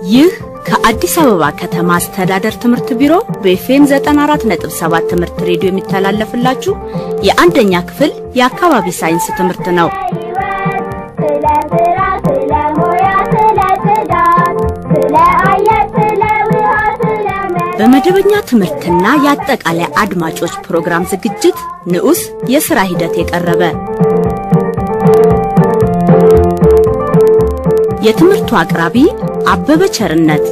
ይህ ከአዲስ አበባ ከተማ አስተዳደር ትምህርት ቢሮ በኤፍኤም 94.7 ትምህርት ሬዲዮ የሚተላለፍላችሁ የአንደኛ ክፍል የአካባቢ ሳይንስ ትምህርት ነው። ስለ ስራ፣ ስለ ሙያ፣ ስለ ጽዳት፣ ስለ አየር፣ ስለ ውሃ፣ ስለ መሬት በመደበኛ ትምህርትና የአጠቃላይ አድማጮች ፕሮግራም ዝግጅት ንዑስ የሥራ ሂደት የቀረበ የትምህርቱ አቅራቢ አበበ ቸርነት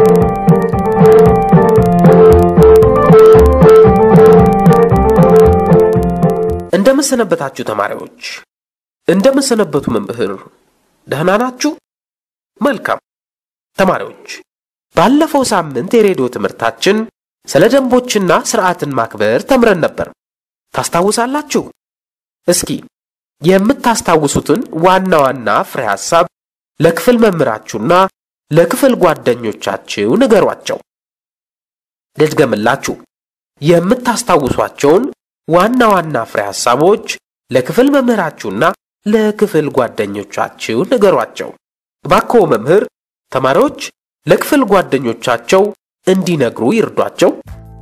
እንደምን ሰነበታችሁ ተማሪዎች? እንደምን ሰነበቱ መምህር? ደህና ናችሁ? መልካም ተማሪዎች፣ ባለፈው ሳምንት የሬዲዮ ትምህርታችን ስለ ደንቦችና ስርዓትን ማክበር ተምረን ነበር። ታስታውሳላችሁ? እስኪ የምታስታውሱትን ዋና ዋና ፍሬ ሐሳብ ለክፍል መምህራችሁና ለክፍል ጓደኞቻችሁ ንገሯቸው። ልድገምላችሁ። የምታስታውሷቸውን ዋና ዋና ፍሬ ሐሳቦች ለክፍል መምህራችሁና ለክፍል ጓደኞቻችሁ ንገሯቸው። እባክዎ መምህር ተማሪዎች ለክፍል ጓደኞቻቸው እንዲነግሩ ይርዷቸው።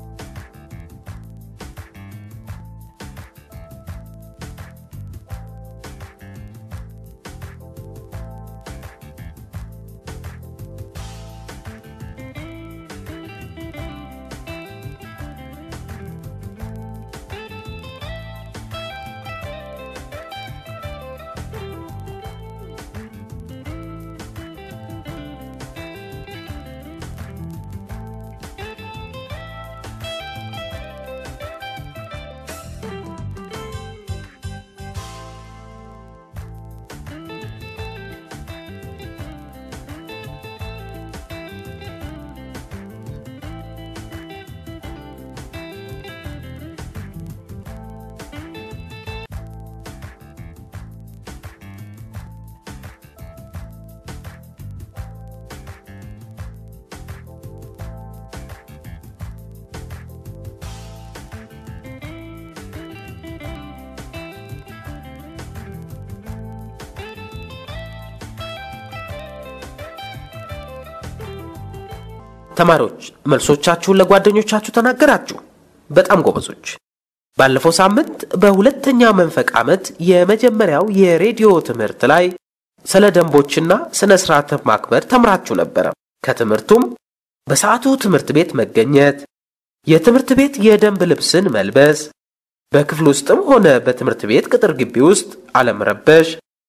ተማሪዎች መልሶቻችሁን ለጓደኞቻችሁ ተናገራችሁ። በጣም ጎበዞች። ባለፈው ሳምንት በሁለተኛ መንፈቅ ዓመት የመጀመሪያው የሬዲዮ ትምህርት ላይ ስለ ደንቦችና ስነ ስርዓት ማክበር ተምራችሁ ነበረ። ከትምህርቱም በሰዓቱ ትምህርት ቤት መገኘት፣ የትምህርት ቤት የደንብ ልብስን መልበስ፣ በክፍል ውስጥም ሆነ በትምህርት ቤት ቅጥር ግቢ ውስጥ አለመረበሽ፣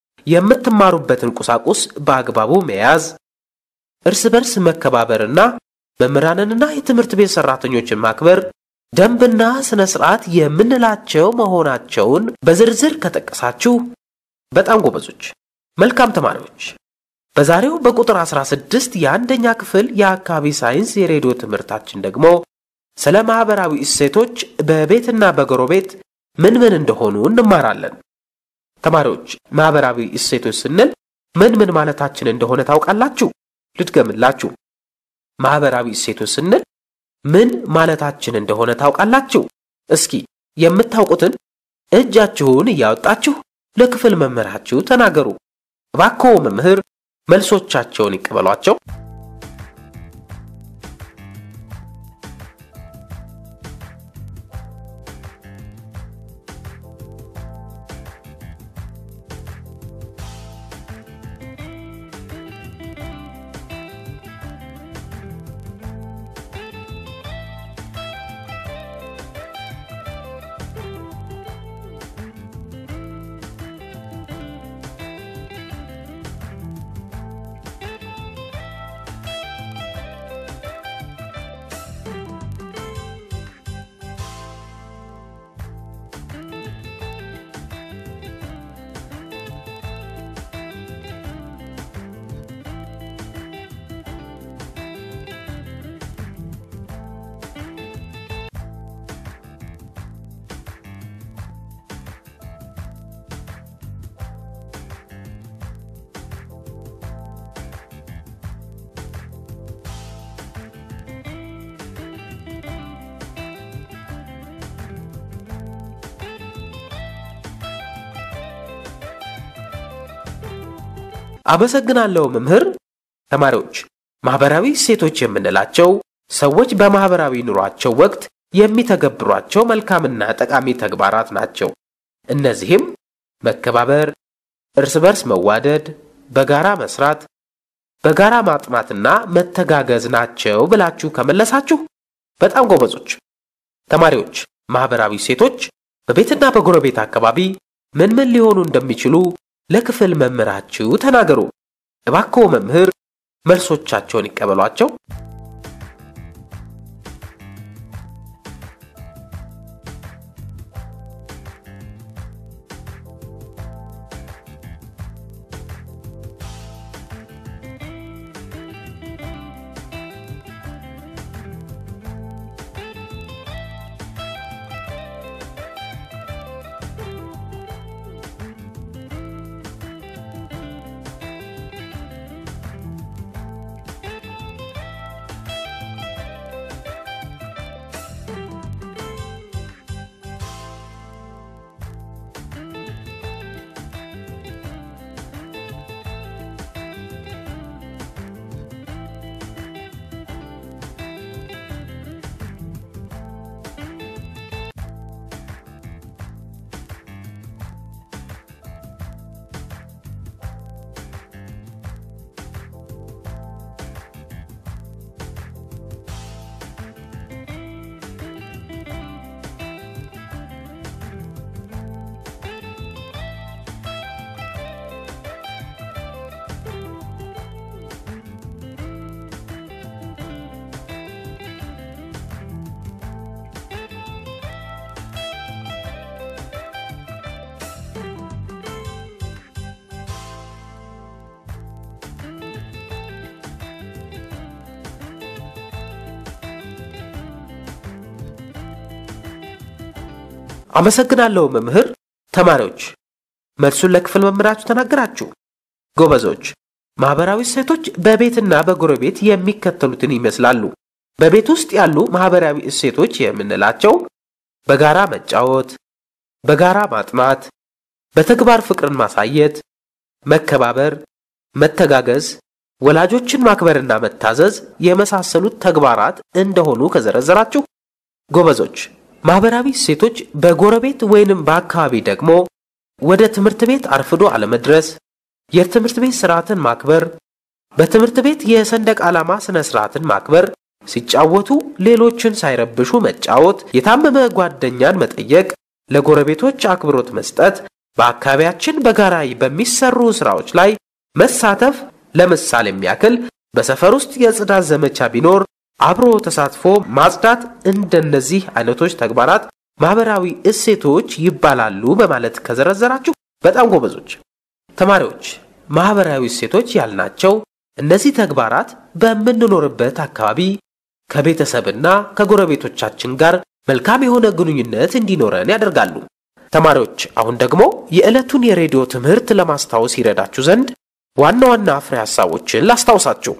የምትማሩበትን ቁሳቁስ በአግባቡ መያዝ፣ እርስ በርስ መከባበርና መምህራንንና የትምህርት ቤት ሰራተኞችን ማክበር ደንብና ስነ ስርዓት የምንላቸው መሆናቸውን በዝርዝር ከጠቀሳችሁ በጣም ጎበዞች። መልካም ተማሪዎች፣ በዛሬው በቁጥር 16 የአንደኛ ክፍል የአካባቢ ሳይንስ የሬዲዮ ትምህርታችን ደግሞ ስለ ማህበራዊ እሴቶች በቤትና በጎረቤት ምን ምን እንደሆኑ እንማራለን። ተማሪዎች፣ ማህበራዊ እሴቶች ስንል ምን ምን ማለታችን እንደሆነ ታውቃላችሁ? ልድገምላችሁ። ማህበራዊ እሴቶች ስንል ምን ማለታችን እንደሆነ ታውቃላችሁ? እስኪ የምታውቁትን እጃችሁን እያወጣችሁ ለክፍል መምህራችሁ ተናገሩ። እባክዎ መምህር መልሶቻቸውን ይቀበሏቸው። አመሰግናለሁ መምህር። ተማሪዎች ማህበራዊ እሴቶች የምንላቸው ሰዎች በማህበራዊ ኑሯቸው ወቅት የሚተገብሯቸው መልካምና ጠቃሚ ተግባራት ናቸው። እነዚህም መከባበር፣ እርስ በርስ መዋደድ፣ በጋራ መስራት፣ በጋራ ማጥናትና መተጋገዝ ናቸው ብላችሁ ከመለሳችሁ በጣም ጎበዞች። ተማሪዎች ማህበራዊ እሴቶች በቤትና በጎረቤት አካባቢ ምን ምን ሊሆኑ እንደሚችሉ ለክፍል መምህራችሁ ተናገሩ። እባክዎ መምህር መልሶቻቸውን ይቀበሏቸው። አመሰግናለሁ መምህር። ተማሪዎች መልሱን ለክፍል መምህራችሁ ተናገራችሁ። ጎበዞች። ማህበራዊ እሴቶች በቤትና በጎረቤት የሚከተሉትን ይመስላሉ። በቤት ውስጥ ያሉ ማህበራዊ እሴቶች የምንላቸው በጋራ መጫወት፣ በጋራ ማጥናት፣ በተግባር ፍቅርን ማሳየት፣ መከባበር፣ መተጋገዝ፣ ወላጆችን ማክበርና መታዘዝ የመሳሰሉት ተግባራት እንደሆኑ ከዘረዘራችሁ ጎበዞች። ማህበራዊ እሴቶች በጎረቤት ወይንም በአካባቢ ደግሞ ወደ ትምህርት ቤት አርፍዶ አለመድረስ፣ የትምህርት ቤት ስርዓትን ማክበር፣ በትምህርት ቤት የሰንደቅ ዓላማ ስነ ስርዓትን ማክበር፣ ሲጫወቱ ሌሎችን ሳይረብሹ መጫወት፣ የታመመ ጓደኛን መጠየቅ፣ ለጎረቤቶች አክብሮት መስጠት፣ በአካባቢያችን በጋራ በሚሰሩ ስራዎች ላይ መሳተፍ። ለምሳሌ የሚያክል በሰፈር ውስጥ የጽዳት ዘመቻ ቢኖር አብሮ ተሳትፎ ማጽዳት እንደነዚህ አይነቶች ተግባራት ማህበራዊ እሴቶች ይባላሉ በማለት ከዘረዘራችሁ በጣም ጎበዞች። ተማሪዎች ማህበራዊ እሴቶች ያልናቸው እነዚህ ተግባራት በምንኖርበት አካባቢ ከቤተሰብና ከጎረቤቶቻችን ጋር መልካም የሆነ ግንኙነት እንዲኖረን ያደርጋሉ። ተማሪዎች አሁን ደግሞ የዕለቱን የሬዲዮ ትምህርት ለማስታወስ ይረዳችሁ ዘንድ ዋና ዋና ፍሬ ሐሳቦችን ላስታውሳችሁ።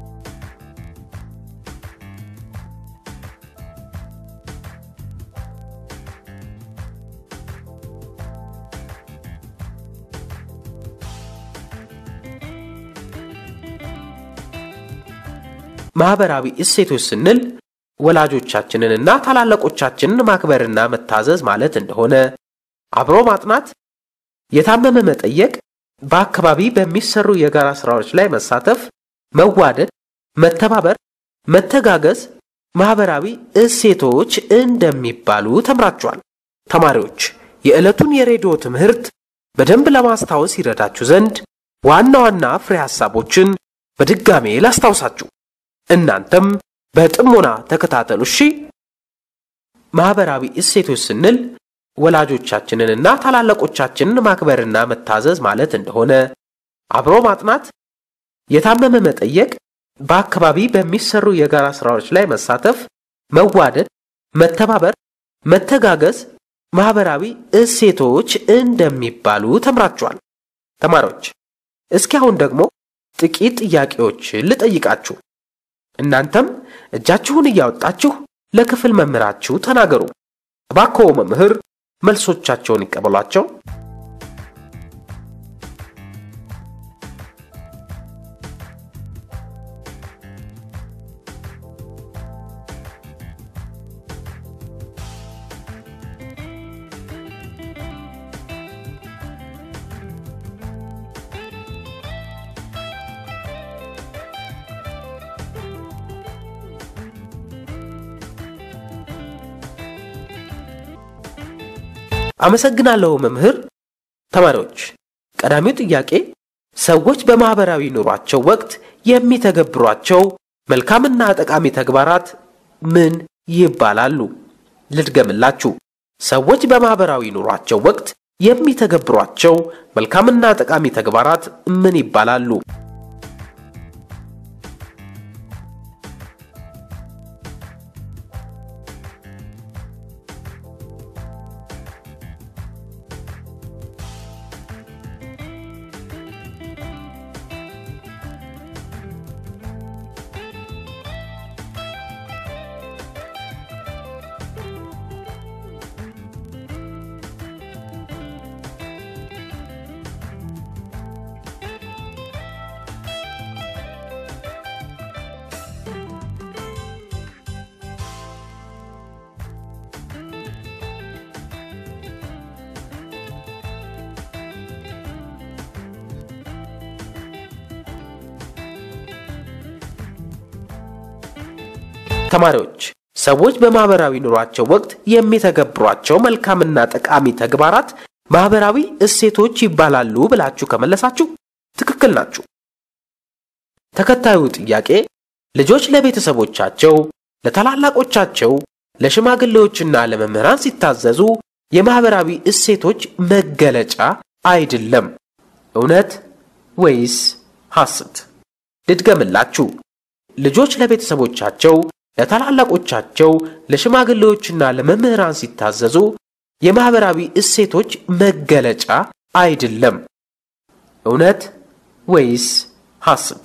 ማህበራዊ እሴቶች ስንል ወላጆቻችንንና ታላላቆቻችንን ማክበርና መታዘዝ ማለት እንደሆነ፣ አብሮ ማጥናት፣ የታመመ መጠየቅ፣ በአካባቢ በሚሰሩ የጋራ ስራዎች ላይ መሳተፍ፣ መዋደድ፣ መተባበር፣ መተጋገዝ ማህበራዊ እሴቶች እንደሚባሉ ተምራችኋል። ተማሪዎች የዕለቱን የሬዲዮ ትምህርት በደንብ ለማስታወስ ይረዳችሁ ዘንድ ዋና ዋና ፍሬ ሐሳቦችን በድጋሜ ላስታውሳችሁ። እናንተም በጥሞና ተከታተሉ እሺ። ማህበራዊ እሴቶች ስንል ወላጆቻችንንና ታላላቆቻችንን ማክበርና መታዘዝ ማለት እንደሆነ፣ አብሮ ማጥናት፣ የታመመ መጠየቅ፣ በአካባቢ በሚሰሩ የጋራ ስራዎች ላይ መሳተፍ፣ መዋደድ፣ መተባበር፣ መተጋገዝ ማህበራዊ እሴቶች እንደሚባሉ ተምራችኋል። ተማሪዎች እስኪ አሁን ደግሞ ጥቂት ጥያቄዎችን ልጠይቃችሁ። እናንተም እጃችሁን እያወጣችሁ ለክፍል መምህራችሁ ተናገሩ። እባክዎ መምህር መልሶቻቸውን ይቀበሏቸው። አመሰግናለሁ መምህር። ተማሪዎች ቀዳሚው ጥያቄ ሰዎች በማህበራዊ ኑሯቸው ወቅት የሚተገብሯቸው መልካምና ጠቃሚ ተግባራት ምን ይባላሉ? ልድገምላችሁ። ሰዎች በማህበራዊ ኑሯቸው ወቅት የሚተገብሯቸው መልካምና ጠቃሚ ተግባራት ምን ይባላሉ? ተማሪዎች ሰዎች በማህበራዊ ኑሯቸው ወቅት የሚተገብሯቸው መልካምና ጠቃሚ ተግባራት ማህበራዊ እሴቶች ይባላሉ ብላችሁ ከመለሳችሁ ትክክል ናችሁ። ተከታዩ ጥያቄ ልጆች ለቤተሰቦቻቸው፣ ለታላላቆቻቸው፣ ለሽማግሌዎችና ለመምህራን ሲታዘዙ የማህበራዊ እሴቶች መገለጫ አይደለም። እውነት ወይስ ሐሰት? ልድገምላችሁ። ልጆች ለቤተሰቦቻቸው ለታላላቆቻቸው ለሽማግሌዎችና ለመምህራን ሲታዘዙ የማህበራዊ እሴቶች መገለጫ አይደለም። እውነት ወይስ ሐሰት?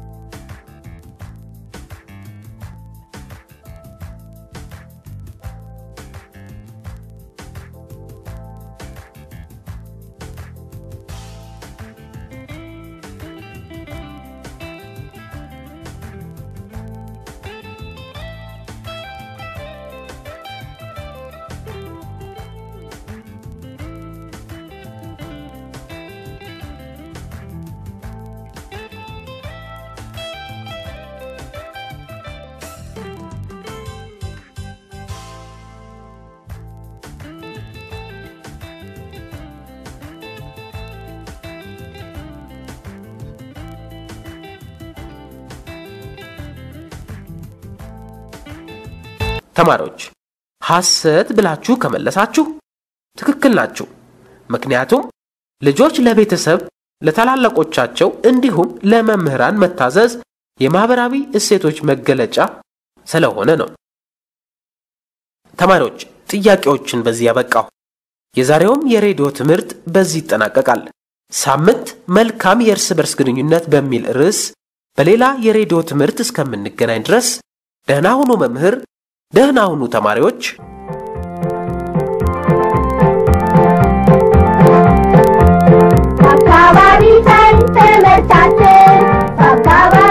ተማሪዎች ሐሰት ብላችሁ ከመለሳችሁ ትክክል ናችሁ። ምክንያቱም ልጆች ለቤተሰብ ለታላላቆቻቸው እንዲሁም ለመምህራን መታዘዝ የማህበራዊ እሴቶች መገለጫ ስለሆነ ነው። ተማሪዎች ጥያቄዎችን በዚህ ያበቃሁ። የዛሬውም የሬዲዮ ትምህርት በዚህ ይጠናቀቃል። ሳምንት መልካም የእርስ በርስ ግንኙነት በሚል ርዕስ በሌላ የሬዲዮ ትምህርት እስከምንገናኝ ድረስ ደህና ሁኑ መምህር፣ ደህና ሁኑ ተማሪዎች። አካባቢ ሳይንስ ትምህርታችን በአካባቢ